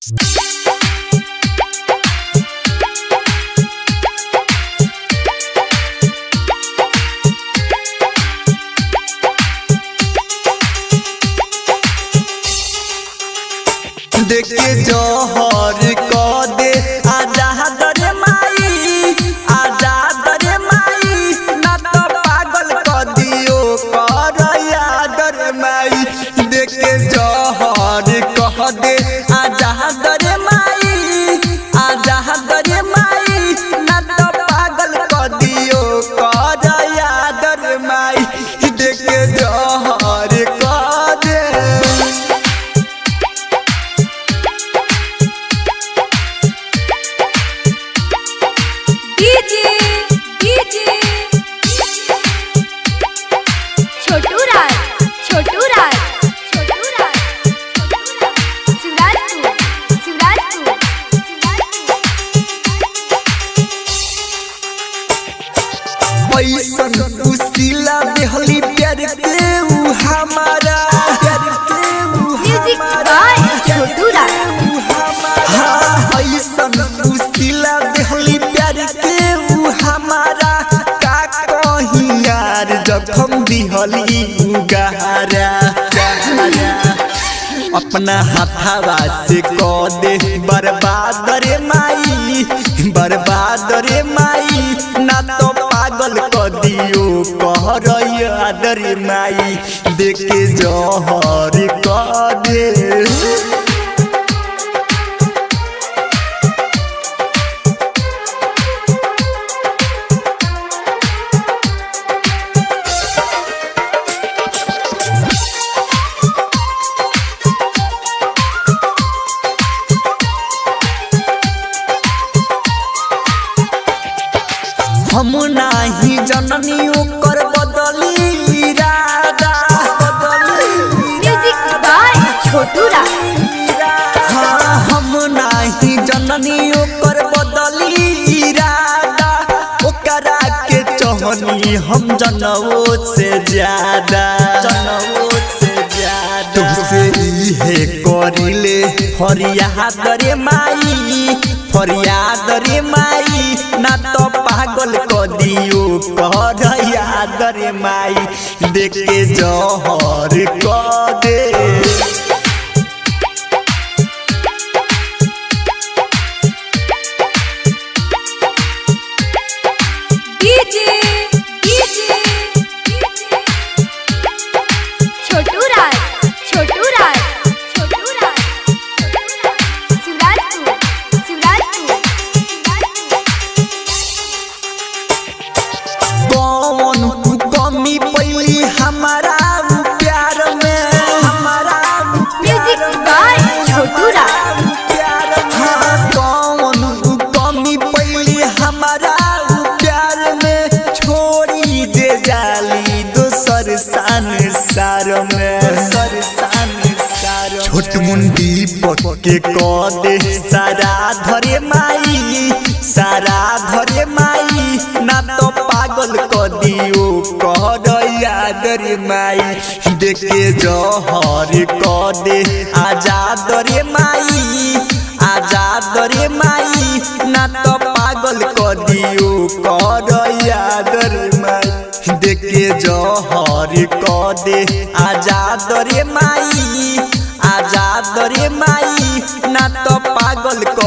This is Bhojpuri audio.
देखे जहर क दे आजा दरे माई आजा दरे माई ना तो पागल क दियो कर यादर माई देखे जहर कह दे आजा दरे माई आजा दरे माई ना तो पागल क दियो कर यादर माई देखे जहर क दे डीजे डीजे छोटू राज छोटू राज छोटू राज शिवराजपुर शिवराजपुर पैसन उसिला देहली प्यार के ऊ हमारा प्यार के ऊ म्यूजिक हमारा बाय छोटू राज हाँ पैसन उसिला देहली प्यार के ऊ हमारा का कहीं यार जखम दिहली ऊ गहरा गहरा अपना हाथावा से क दे बर्बाद रे माई बर्बाद रे माई ना तो पागल क दियो कह याद रे माई देखे जहर क दे हम नाही जननी ओकर बदली इरादा बदली म्यूजिक बाय छोटू राज हाँ हम नाही जननी ओकर बदली इरादा ओकरा के चहनी हम जनवो से ज्यादा जनवो से ज्यादा तुमसे इहे करिले फरियाद रे माई फरियाद रे माई ना तो पागल क दियो कह याद रे माई देखे जहर क दे डीजे डीजे छोटू राज छोटू राज छोटू राज शिवराजपुर शिवराजपुर कौन कमी पैली हमारा प्यार में हमारा म्यूजिक बाय छोटू राज प्यार हाँ कौन कमी पैली हमारा प्यार में छोड़ी दे जाली दोसर सान सार में दोसर सान सार छोट मुंडी पके क दे सारा धरे माई सारा धरे माई ना तो पागल क दियो कह याद रे माई देखे जहर क दे आजाद रे माई आजाद रे माई ना तो पागल क दियो कह याद रे माई देखे जहर क दे आजाद रे माई आजाद रे माई ना तो पागल क